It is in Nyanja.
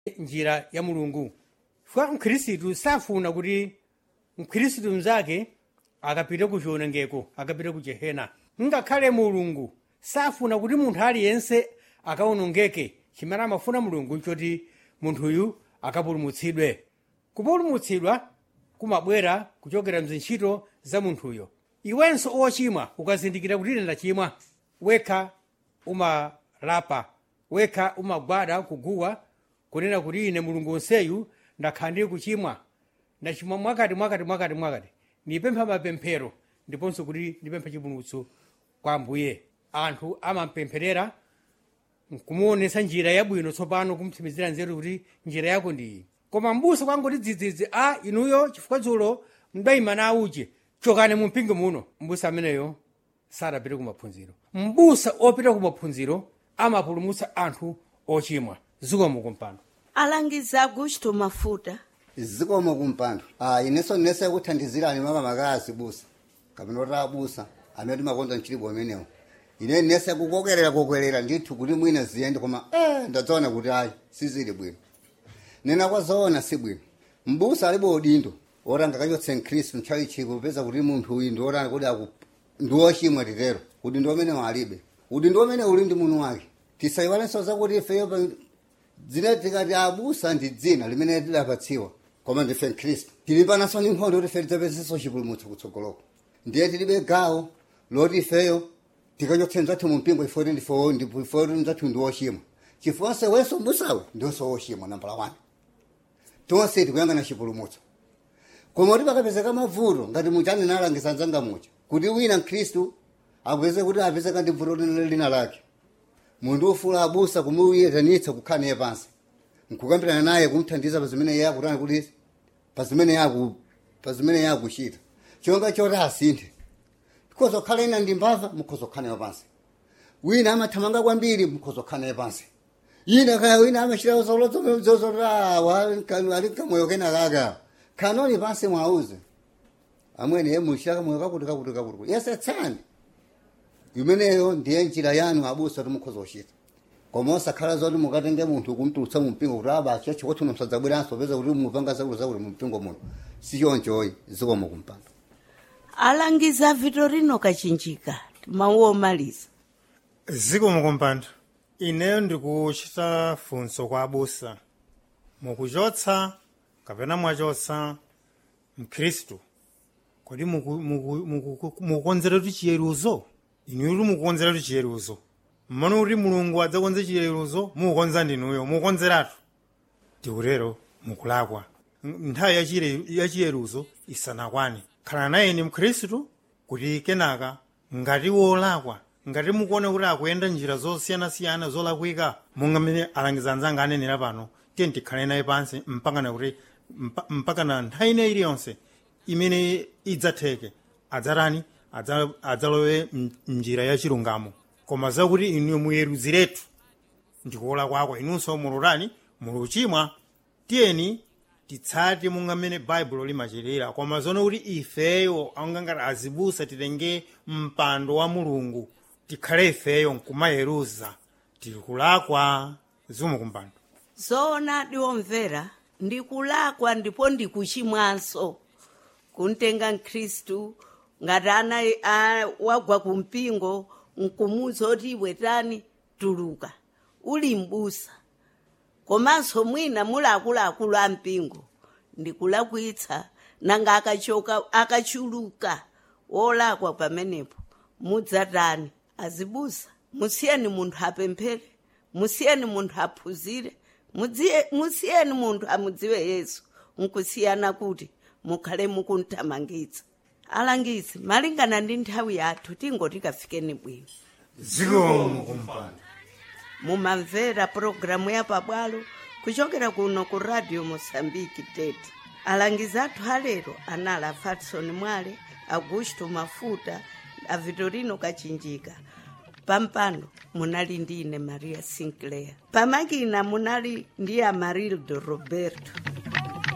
njira ya mulungu chifukwa mkhristu safuna kuti mkhristu mnzake akapite ku chiwonongeko akapite ku jehena ngakhale mulungu safuna kuti munthu aliyense akawonongeke chimene amafuna mulungu nchoti munthuyu akapulumutsidwe kupulumutsidwa kumabwera kuchokera mzintchito za munthuyo iwenso ochimwa ukazindikira kuti ine ndachimwa wekha umalapa wekha umagwada kuguwa kunena kuti ine mulungu onseyu ndakhala ndili kuchimwa ndachimwa mwakati mwakati mwakati mwakati ndipempha mapemphero ndiponso kuti ndipemphe chipulumutso kwa ambuye anthu amampempherera kumuonesa njira yabwino tsopano kumtsimizira nzeru kuti njira yako ndi iyi koma mbusa kwangoti dzidzidzi a inuyo chifukwa dzulo mdayima na uje chokani mu mpingo muno mbusa ameneyo sadapite ku maphunziro mbusa opita ku maphunziro amapulumutsa anthu ochimwa zikomo kumpando alangiza augusto mafuta zikomo kumpando ah ineso nese kuthandizirani mama makazi busa kapena kuti abusa amene timakonza mchilipo amenewo ine nese kukokerera kokerera ndithu kuti mwina ziyende koma eh ndadzaona kuti ayi sizili bwino nena kwazoona si bwino mbusa alibe udindo oranga kachotse mkhristu nthawi chipo popeza kuti munthu uyu ndi oranga kuti aku ndi wochimwa titero kuti ndi omene alibe kuti ndi omene uli ndi munthu wake tisayiwalenso zakuti ifeyo pa dzina tikati abusa ndi dzina limene tidapatsiwa koma ndife mkhristu tili panaso ndi nkhondo kuti ife tidzapezeso chipulumutso kutsogoloko ndiye tilibe gawo loti ifeyo tikachotse mzathu mu mpingo ifoti ndifo ndifoti mzathu ndi wochimwa chifukwa wenso mbusawe ndionso wochimwa nambala 1 tonse tikuyangana chipulumutso koma kuti pakapezeka mavuto ngati muja anenalangisa nzanga muja kuti wina mkhristu apeze kuti apezeka ndi vuto lina lake munthu ufula abusa kumuyetanitsa kukhala naye pansi nkukambirana naye kumthandiza pa zimene iye akutani kuti pa zimene yaku pa zimene yakuchita chonga choti asinthe mukhoza kukhala ina ndi mbava mukhoza kukhala nayo pansi wina amathamanga kwambiri mukhoza kukhala naye pansi ina kaya wina amachita zozozozozora ali kamoyo kena kaka khanoni pansi mwauze amwene ye muchita kamoyo kakuti kakuti kakuti yesetsani imeneyo ndiye njira yanu abusa kuti mukhoza kuchita koma osakhala zoti mukatenge munthu kumtulutsa mu mpingo kuti abacha chikuti msadzabweranso peza kuti mupanga zakuti zakuti mu mpingo muno sichonchoyi zikomo kumpando alangiza vitorino kachinjika mawu omaliza zikomo kumpando ineyo ndikuchita funso kwa abusa mukuchotsa kapena mwachotsa mkhristu kodi muku- muku- muku- mukukonzera kuti chiyeruzo inuyo kuti mukukonzera kuti chiyeruzo mmene kuti mulungu adzakonze chiyeruzo mukukonza ndinuyo mukukonzeratu tikutero mukulakwa N- nthawi ya chire- ya chiyeruzo isanakwane khala naye ni mkhristu kuti kenaka ngati wolakwa ngati mukuona kuti akuyenda njira zosiyanasiyana zolakwika monga mmene alangiza anzanga anenera pano tiye tikhale naye pansi mpakana kuti mpa- mpakana nthawi ine iliyonse imene idzatheke adzatani Adza- adzalowe m- mnjira ya chilungamo koma zakuti inu muyeruziretu ndikuola kwako inunso mulutani muluchimwa tiyeni titsate monga mmene baibulo limachitira koma zono kuti ifeyo angangati azibusa titenge mpando wa mulungu tikhale ifeyo nkumayeruza tikulakwa zikomo kumpando zoona ndiwomvera ndikulakwa ndipo ndikuchimwanso kuntenga mkhristu ngati ana a- wagwa kumpingo nkumuza oti iwetani tuluka uli mbusa komanso mwina muli akuluakulu a mpingo ndikulakwitsa nanga akachoka akachuluka wolakwa pamenepo mudzatani azibusa musiyeni munthu apemphere musiyeni munthu aphunzire mudziye- musiyeni munthu amudziwe yesu nkusiyana kuti mukhale mukunthamangitsa alangizi malingana ndi nthawi yathu tingoti kafikeni bwino zikomo kumpando mumamvera pulogalamu ya pabwalo kuchokera kuno ku radio mosambiki tete alangizi athu alero anali a fatson mwale augusto mafuta a vitorino kachinjika pampando munali ndi ine maria sinclair pamakina munali ndi amarildo roberto